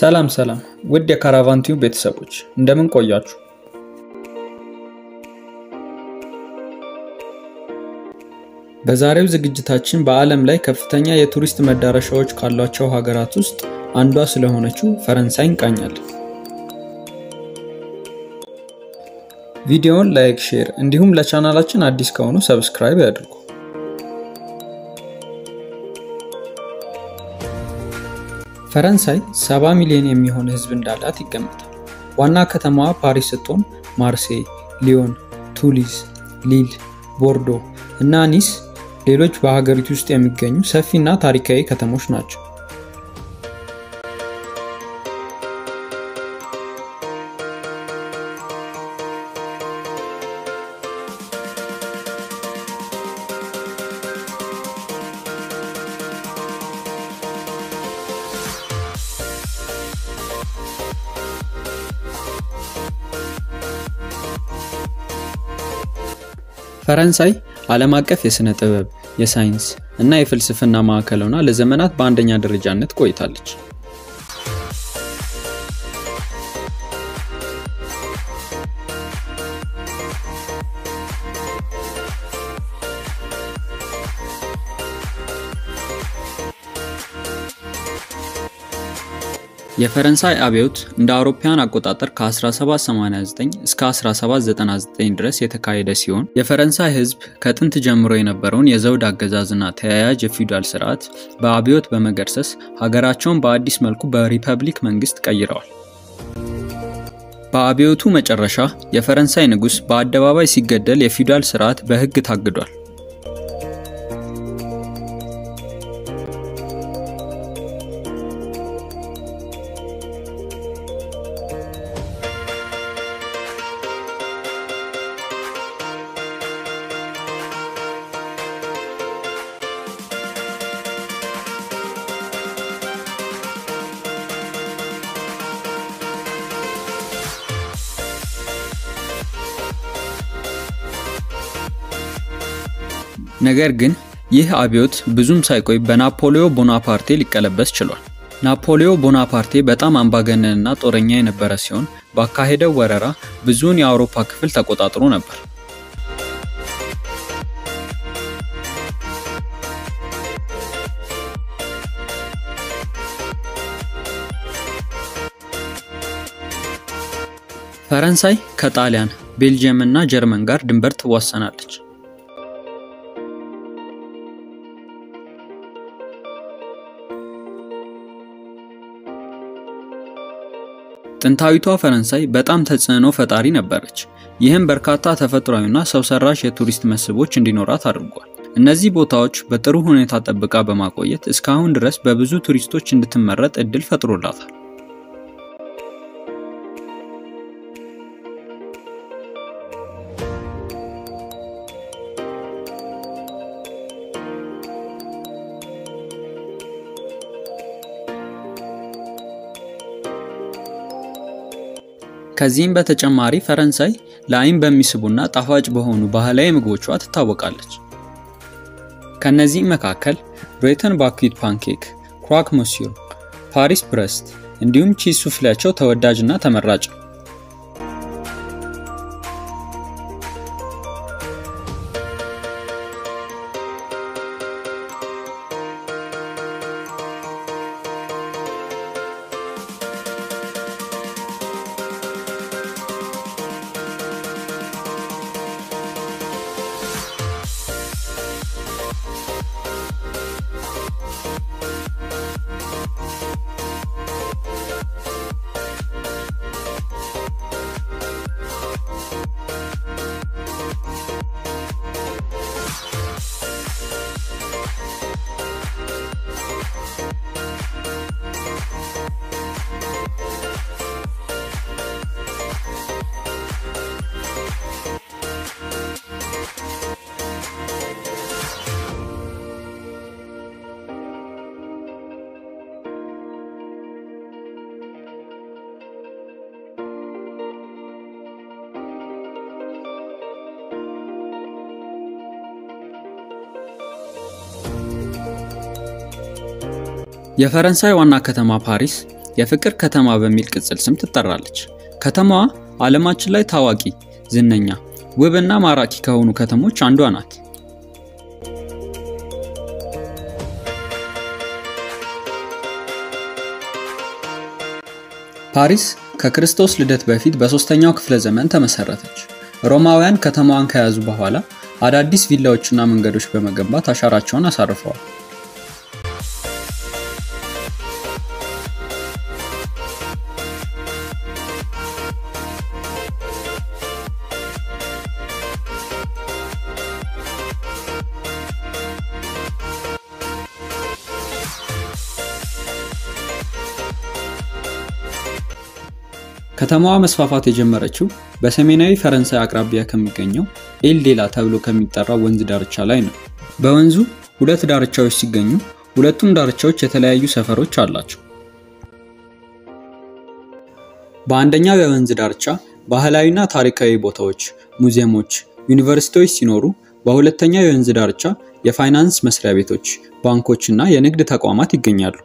ሰላም ሰላም ውድ የካራቫን ቲዩብ ቤተሰቦች እንደምን ቆያችሁ? በዛሬው ዝግጅታችን በዓለም ላይ ከፍተኛ የቱሪስት መዳረሻዎች ካሏቸው ሀገራት ውስጥ አንዷ ስለሆነችው ፈረንሳይ እንቃኛለን። ቪዲዮውን ላይክ፣ ሼር እንዲሁም ለቻናላችን አዲስ ከሆኑ ሰብስክራይብ ያድርጉ። ፈረንሳይ 70 ሚሊዮን የሚሆን ሕዝብ እንዳላት ይገመታል። ዋና ከተማዋ ፓሪስ ስትሆን ማርሴይ፣ ሊዮን፣ ቱሊዝ፣ ሊል፣ ቦርዶ እና ኒስ ሌሎች በሀገሪቱ ውስጥ የሚገኙ ሰፊና ታሪካዊ ከተሞች ናቸው። ፈረንሳይ ዓለም አቀፍ የሥነ ጥበብ፣ የሳይንስ እና የፍልስፍና ማዕከል ሆና ለዘመናት በአንደኛ ደረጃነት ቆይታለች። የፈረንሳይ አብዮት እንደ አውሮፓውያን አቆጣጠር ከ1789 እስከ 1799 ድረስ የተካሄደ ሲሆን የፈረንሳይ ሕዝብ ከጥንት ጀምሮ የነበረውን የዘውድ አገዛዝና ተያያዥ የፊውዳል ስርዓት በአብዮት በመገርሰስ ሀገራቸውን በአዲስ መልኩ በሪፐብሊክ መንግስት ቀይረዋል። በአብዮቱ መጨረሻ የፈረንሳይ ንጉሥ በአደባባይ ሲገደል የፊውዳል ስርዓት በሕግ ታግዷል። ነገር ግን ይህ አብዮት ብዙም ሳይቆይ በናፖሊዮ ቦናፓርቴ ሊቀለበስ ችሏል። ናፖሊዮ ቦናፓርቴ በጣም አምባገነንና ጦረኛ የነበረ ሲሆን ባካሄደው ወረራ ብዙውን የአውሮፓ ክፍል ተቆጣጥሮ ነበር። ፈረንሳይ ከጣሊያን፣ ቤልጅየም እና ጀርመን ጋር ድንበር ትዋሰናለች። ጥንታዊቷ ፈረንሳይ በጣም ተጽዕኖ ፈጣሪ ነበረች። ይህም በርካታ ተፈጥሯዊና ሰው ሰራሽ የቱሪስት መስህቦች እንዲኖራት አድርጓል። እነዚህ ቦታዎች በጥሩ ሁኔታ ጠብቃ በማቆየት እስካሁን ድረስ በብዙ ቱሪስቶች እንድትመረጥ እድል ፈጥሮላታል። ከዚህም በተጨማሪ ፈረንሳይ ለዓይን በሚስቡና ጣፋጭ በሆኑ ባህላዊ ምግቦቿ ትታወቃለች። ከነዚህም መካከል ብሬተን ባኩዊት ፓንኬክ፣ ክሯክ ሞሲዮ፣ ፓሪስ ብረስት እንዲሁም ቺዝ ሱፍሌያቸው ተወዳጅና ተመራጭ ነው። የፈረንሳይ ዋና ከተማ ፓሪስ የፍቅር ከተማ በሚል ቅጽል ስም ትጠራለች። ከተማዋ ዓለማችን ላይ ታዋቂ፣ ዝነኛ፣ ውብና ማራኪ ከሆኑ ከተሞች አንዷ ናት። ፓሪስ ከክርስቶስ ልደት በፊት በሶስተኛው ክፍለ ዘመን ተመሰረተች። ሮማውያን ከተማዋን ከያዙ በኋላ አዳዲስ ቪላዎችና መንገዶች በመገንባት አሻራቸውን አሳርፈዋል። ከተማዋ መስፋፋት የጀመረችው በሰሜናዊ ፈረንሳይ አቅራቢያ ከሚገኘው ኤልዴላ ተብሎ ከሚጠራው ወንዝ ዳርቻ ላይ ነው። በወንዙ ሁለት ዳርቻዎች ሲገኙ ሁለቱም ዳርቻዎች የተለያዩ ሰፈሮች አላቸው። በአንደኛው የወንዝ ዳርቻ ባህላዊና ታሪካዊ ቦታዎች፣ ሙዚየሞች፣ ዩኒቨርሲቲዎች ሲኖሩ በሁለተኛው የወንዝ ዳርቻ የፋይናንስ መስሪያ ቤቶች፣ ባንኮች እና የንግድ ተቋማት ይገኛሉ።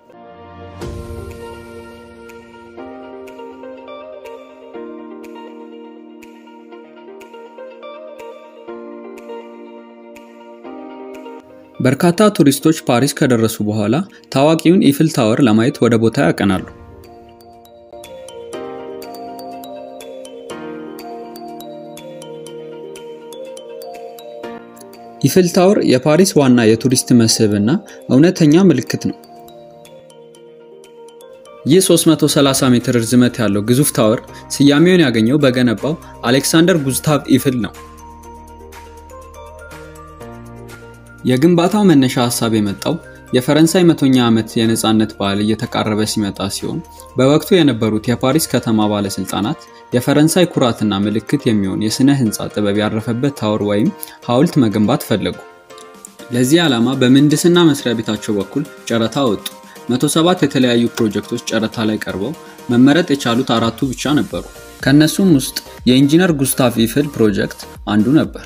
በርካታ ቱሪስቶች ፓሪስ ከደረሱ በኋላ ታዋቂውን ኢፍል ታወር ለማየት ወደ ቦታ ያቀናሉ። ኢፍል ታወር የፓሪስ ዋና የቱሪስት መስህብ እና እውነተኛ ምልክት ነው። ይህ 330 ሜትር ርዝመት ያለው ግዙፍ ታወር ስያሜውን ያገኘው በገነባው አሌክሳንደር ጉስታቭ ኢፍል ነው። የግንባታው መነሻ ሀሳብ የመጣው የፈረንሳይ መቶኛ ዓመት የነፃነት በዓል እየተቃረበ ሲመጣ ሲሆን በወቅቱ የነበሩት የፓሪስ ከተማ ባለስልጣናት የፈረንሳይ ኩራትና ምልክት የሚሆን የሥነ ሕንፃ ጥበብ ያረፈበት ታወር ወይም ሐውልት መገንባት ፈለጉ። ለዚህ ዓላማ በምህንድስና መስሪያ ቤታቸው በኩል ጨረታ ወጡ። 107 የተለያዩ ፕሮጀክቶች ጨረታ ላይ ቀርበው መመረጥ የቻሉት አራቱ ብቻ ነበሩ። ከእነሱም ውስጥ የኢንጂነር ጉስታቭ ኢፍል ፕሮጀክት አንዱ ነበር።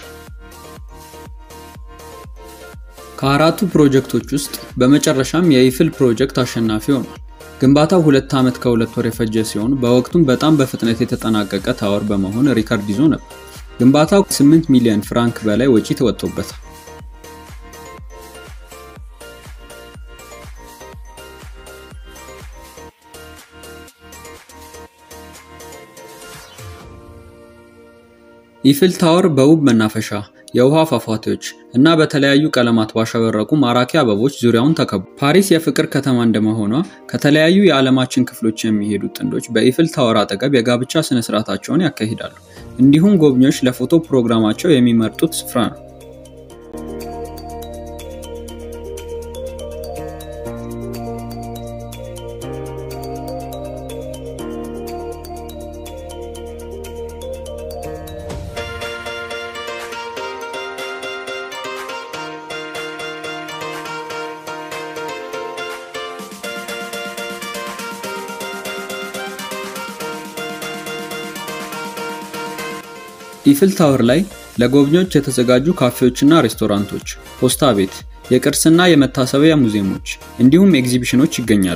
ከአራቱ ፕሮጀክቶች ውስጥ በመጨረሻም የኢፍል ፕሮጀክት አሸናፊ ሆኗል። ግንባታው ሁለት ዓመት ከሁለት ወር የፈጀ ሲሆን በወቅቱም በጣም በፍጥነት የተጠናቀቀ ታወር በመሆን ሪከርድ ይዞ ነበር። ግንባታው 8 ሚሊዮን ፍራንክ በላይ ወጪ ተወጥቶበታል። ኢፍል ታወር በውብ መናፈሻ፣ የውሃ ፏፏቴዎች እና በተለያዩ ቀለማት ባሸበረቁ ማራኪ አበቦች ዙሪያውን ተከቡ። ፓሪስ የፍቅር ከተማ እንደመሆኗ ከተለያዩ የዓለማችን ክፍሎች የሚሄዱ ጥንዶች በኢፍል ታወር አጠገብ የጋብቻ ስነ ስርዓታቸውን ያካሂዳሉ። እንዲሁም ጎብኚዎች ለፎቶ ፕሮግራማቸው የሚመርጡት ስፍራ ነው። ኢፍል ታወር ላይ ለጎብኚዎች የተዘጋጁ ካፌዎችና ሬስቶራንቶች፣ ፖስታ ቤት፣ የቅርስና የመታሰቢያ ሙዚየሞች እንዲሁም ኤግዚቢሽኖች ይገኛሉ።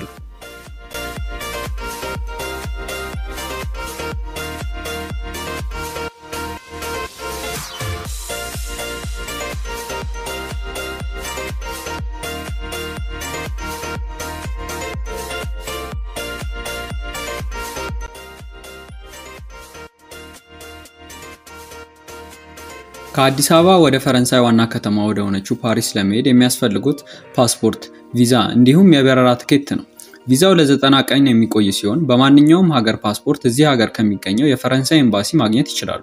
ከአዲስ አበባ ወደ ፈረንሳይ ዋና ከተማ ወደ ሆነችው ፓሪስ ለመሄድ የሚያስፈልጉት ፓስፖርት፣ ቪዛ እንዲሁም የበረራ ትኬት ነው። ቪዛው ለዘጠና ቀን የሚቆይ ሲሆን በማንኛውም ሀገር ፓስፖርት እዚህ ሀገር ከሚገኘው የፈረንሳይ ኤምባሲ ማግኘት ይችላሉ።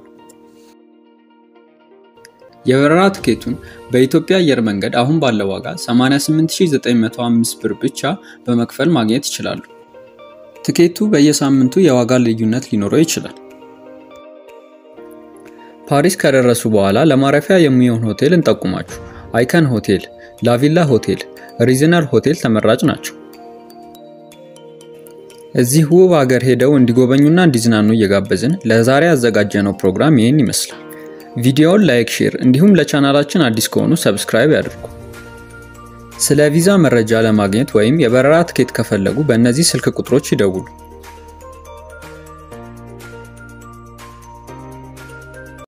የበረራ ትኬቱን በኢትዮጵያ አየር መንገድ አሁን ባለው ዋጋ 88905 ብር ብቻ በመክፈል ማግኘት ይችላሉ። ትኬቱ በየሳምንቱ የዋጋ ልዩነት ሊኖረው ይችላል። ፓሪስ ከደረሱ በኋላ ለማረፊያ የሚሆን ሆቴል እንጠቁማችሁ። አይከን ሆቴል፣ ላቪላ ሆቴል፣ ሪዝነር ሆቴል ተመራጭ ናቸው። እዚህ ውብ ሀገር ሄደው እንዲጎበኙና እንዲዝናኑ እየጋበዝን ለዛሬ ያዘጋጀነው ፕሮግራም ይህን ይመስላል። ቪዲዮውን ላይክ፣ ሼር እንዲሁም ለቻናላችን አዲስ ከሆኑ ሰብስክራይብ ያድርጉ። ስለ ቪዛ መረጃ ለማግኘት ወይም የበረራ ትኬት ከፈለጉ በእነዚህ ስልክ ቁጥሮች ይደውሉ።